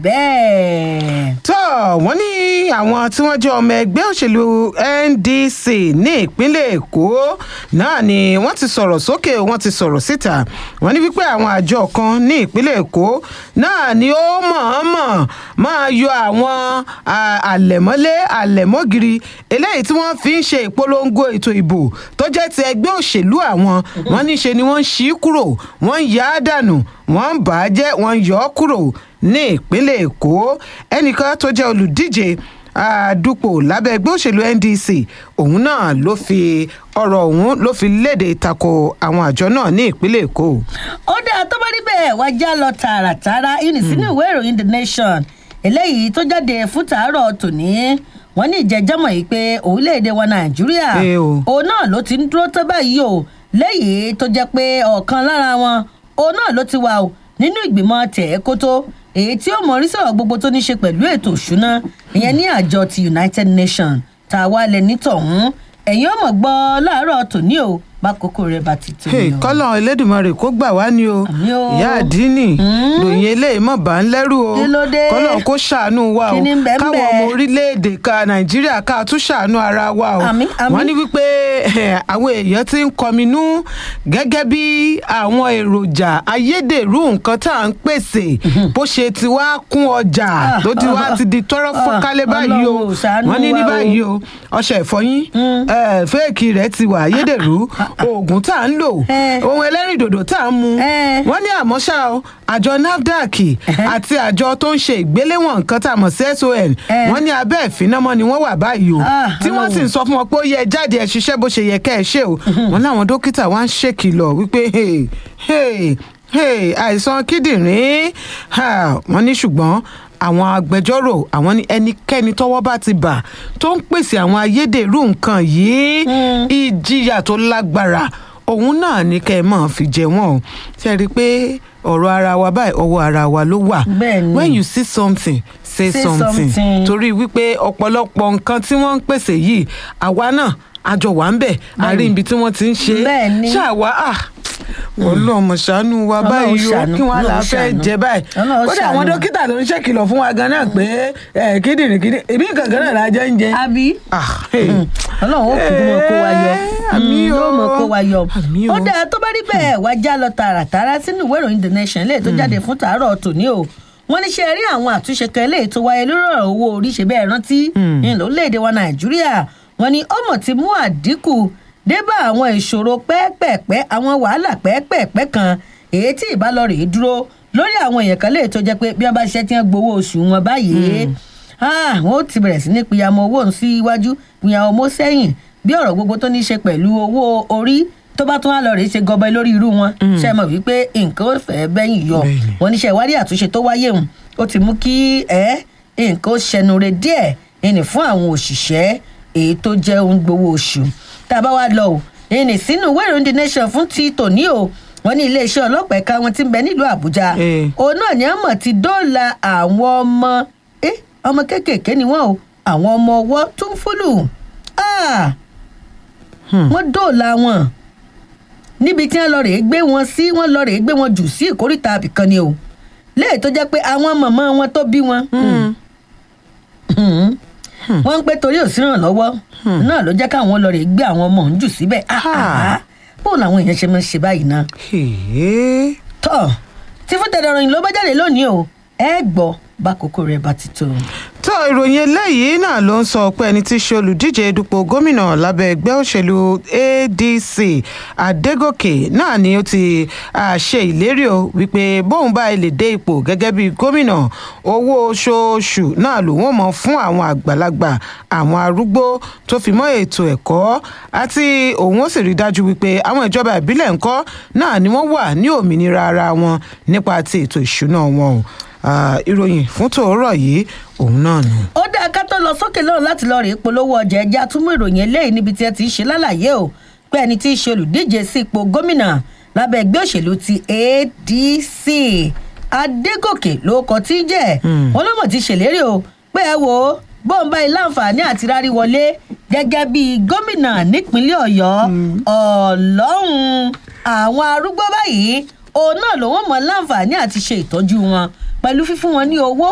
bẹ́ẹ̀. tó wọ́n ní àwọn tí wọ́n jẹ́ ọmọ ẹgbẹ́ òṣèlú ndc ní ìpínlẹ̀ èkó náà ni wọ́n ti sọ̀rọ̀ sókè wọ́n ti sọ̀rọ̀ síta wọ́n ní wípé àwọn àjọ kan ní ìpínlẹ̀ èkó náà ni ó mọ̀ọ́mọ̀ máa yọ àwọn à, àlẹ̀mọ́lé àlẹ̀mọ́gìrì eléyìí tí wọ́n fi ń ṣe ìpolongo ètò ìbò tó jẹ́ ti ẹgbẹ́ òṣèlú àwọn wọ́n ní ṣe ni wọ́n ń ṣí kúrò wọ́n ń yá dànù wọ́n ń bà á jẹ́ wọ́n ń yọ ọ́ kúrò ní ìpínlẹ̀ èkó ẹnìkan tó jẹ́ olùdíje àdúpọ̀ lábẹ́ ẹgbẹ́ òṣèlú ndc òun náà ló fi ọ̀rọ̀ ọ̀hún ló fi léde tako àwọn àjọ náà ní ìpínlẹ̀ èkó. ó dáa tó bá rí bẹ́ẹ̀ wá já lọ tààràtàrà ìní sínú ìwé ìròyìn the nation eléyìí tó jáde fún tàárọ̀ tòní wọ́n ní ìjẹ́jọ́mọ̀ yìí pé orílẹ̀-èdè wa nàìjíríà Ẹ o. òun náà ló ti ń dúró tó báyìí o lẹ́yìn tó jẹ́ pé ọ̀kan lára wọn òun náà ló ti wà o nínú ìgbìmọ̀ tẹ̀ẹ́kótó èyí tí ó mọ̀ orí sọ̀rọ̀ gbogbo tó ní ṣe pẹ̀lú ètò òṣùná ìyẹn ní àjọ ti united nations tá a wá lẹ nítọ̀hún ẹ̀yin ọmọ gbọ́ láàárọ̀ tòní o bákòókò rẹ̀ bá ti tó Hey, ni o. kọ́lọ̀ elédùnmarè kó gbà wá ní o Àmì o. ìyá àdínì lòyìn eléyìí mọ̀ bá ń lẹ́rù o Kí ló dé? kọ́lọ̀ kó ṣàánú wa o Kí ni ń bẹ ń káwọn bẹ? ọmọ orílẹ̀-èdè ka nàìjíríà ká tún ṣàánú ara wa o Àmì, àmì. wọ́n ní wípé eh, àwọn èèyàn ti ń kọminú gẹ́gẹ́ bí àwọn èròjà ayédèrú nǹkan tá à ń pèsè bó ṣe ti wá kún ọjà Ah, tó ti wá ah, ti di tọ́rọ́ ah, fọ́nkálẹ̀ báyìí o Ọlọ́run ò ṣàánú wọ́n ní ní wa o. báyìí o ọṣẹ ìfọyín eh, fẹ́ẹ̀kì rẹ̀ ti wà ayédèrú oògùn tá à ń lò Eh. ohun ẹlẹ́rìndòdò tá à ń mu Eh. wọ́n ní àmọ́ ṣá o àjọ nafdac àti àjọ tó ń ṣe ìgbéléwọ̀n nǹkan tá a mọ̀ sí son Eh. wọ́n ní abẹ́ ìfinamọ́ ni wọ́n wà báyìí o Ah, tí wọ́n sì ń sọ fún wọn pé ó yẹ jáde ẹ̀ ṣiṣẹ́ bó ṣe yẹ kẹ́ ẹ ṣe o wọ́n láwọn dókítà wá ń ṣèkìlọ̀ wípé hey, hey, hey, àìsàn kíndìnrín ha, wọ́n ní ṣùgbọ́n àwọn agbẹjọ́rò àwọn ní ẹnikẹ́ni tọ́wọ́ bá ti bà tó ń pèsè àwọn ayédèrú nǹkan yìí ìjìyà tó lágbára òun náà ní kẹ́ ẹ máa fi jẹ wọ́n o ṣe rí i pé ọ̀rọ̀ ara wa báyìí ọwọ́ ara wa ló wà Bẹ́ẹ̀ ni. when you see something say, Say something something. torí wípé ọ̀pọ̀lọpọ̀ nǹkan tí wọ́n ń pèsè yìí àwa náà àjọ wà ń bẹ̀ àrí ibi tí wọ́n ti ń ṣe Bẹ́ẹ̀ ni. ṣáàwá à ọlọ́mọ ṣàánú wa Ọlọ́run báyìí o ṣàánú, kí wọ́n á là Ọlọ́run fẹ́ ṣàánú. jẹ báyìí Ọlọ́run kódà àwọn ṣàánú. dókítà tó ń ṣèkìlọ̀ fún wa gan náà pé ẹ, kíndìnrín kíndìnrín ìbí nǹkan kan náà la jẹ́ ń jẹ. àbí Ah, hey. ọlọ́run ó kúkú mọ kó wa yọ àmì Mm, o. yóò mọ kó wa yọ Àmì o. ó dáa tó bá rí bẹ́ẹ̀ wá já lọ tààràtàrà sínú ìwé ìròyìn the nation lè tó jáde fún tàárọ̀ tòní o wọ́n ní ṣe rí àwọn àtúnṣe kan eléyìí tó wáyé lórí ọ̀rọ̀ owó orí ṣe bẹ́ẹ̀ rántí ní lórílẹ̀‐èdè wa nàìjíríà wọ́n ní ọmọ ti mú àdínkù dé bá àwọn ìṣòro pẹ́ẹ́pẹ́ẹ́pẹ́ àwọn wàhálà pẹ́ẹ́pẹ́ẹ́pẹ́ kan èyí tí ìbálòrè dúró lórí àwọn èèyàn kan léè tó jẹ́ pé bí wọ́n bá ṣiṣẹ́ tí wọ́n gbowó oṣù wọn báyìí Ah, wọn ó ti bẹ̀rẹ̀ sí ní pìyàmọ́ owó sí iwájú pìyàmọ́ owó sẹ́yìn bí ọ̀rọ̀ gbogbo tó ní í ṣe pẹ̀lú owó orí tó bá tún wá lọ rèé ṣe gọbẹ lórí irú wọn ṣe mọ̀ wípé nǹkan ó fẹ́ bẹ́yìn yọ Bẹ́ẹ̀ni. wọn níṣẹ́ ìwádìí àtúnṣe tó wáyé hùn ó ti mú kí ẹ nǹkan ó ṣẹnure díẹ̀ ẹnì fún àwọn òṣìṣẹ́ èyí tó jẹ́ ohun gbowó oṣù tá a bá wá lọ o ẹnì sínú ìwé ìròyìn the nation fún ti tòní o wọn ní iléeṣẹ́ ọlọ́pàá ẹ̀ka wọn ti ń bẹ nílùú àbújá Eh. òun náà ni àmọ̀ ti dóòlà àwọn ọmọ eh, ọmọ kéékèèké ni wọ́n o àwọn ọmọ ọwọ́ tó ń fúlù Ah! wọ́n dóòlà wọn níbi tí wọ́n lọ rèé gbé wọn sí wọ́n lọ rèé gbé wọn jù sí ìkórìtà àbìkan ni o léè tó jẹ́ pé àwọn màmá wọn tó bí wọn wọ́n ń pẹ́ torí òsínràn lọ́wọ́ náà ló jẹ́ káwọn lọ rèé gbé àwọn ọmọ òun jù síbẹ̀ Ah, ah, ah. bóun làwọn èèyàn ṣe máa ń ṣe báyìí náà Hey. tọ́ tí fún tẹ̀lé ìròyìn ló bá jáde lónìí o ẹ gbọ́ bákòókò rẹ̀ bá ti tó. tó ìròyìn eléyìí náà ló ń sọ pé ẹni tí í ṣe olùdíje dupò gómìnà lábẹ́ ẹgbẹ́ òṣèlú adc adégòkè náà ni ó ti ah, ṣe ìlérí o wípé bóun bá lè dé ipò gẹ́gẹ́ bí gómìnà owó oṣooṣù náà lòun ò mọ̀ fún àwọn àgbàlagbà àwọn arúgbó tó fi mọ́ ètò ẹ̀kọ́ àti òun ó sì rí dájú wípé àwọn ìjọba ìbílẹ̀ ńkọ́ náà ni wọ́n wà ní òmìnira ara wọn nípa ti ètò ìṣúná wọn o Ah, ìròyìn fún tòórọ̀ yìí òun náà nù. ó dáa ká tó lọ sókè lọ́run láti lọ rèé polówó ọjà ẹja túmọ̀ ìròyìn eléyìí níbi tí ẹ ti ń ṣe lálàyé o pé ẹni tí í ṣe olùdíje sí ipò gómìnà lábẹ́ ẹgbẹ́ òṣèlú ti adc adégòkè ló kọ tí í jẹ́ wọn lọ́mọ̀ ti ṣèlérí o pé ẹ wo bọ́ǹbà ilé àǹfààní àti rárí wọlé gẹ́gẹ́ bí gómìnà nípínlẹ̀ ọ̀yọ́ ọlọ́run àwọn arúgbó báyìí òun náà lòun mọ̀ láǹfààní àti ṣe ìtọ́jú wọn pẹ̀lú fífún wọn ní owó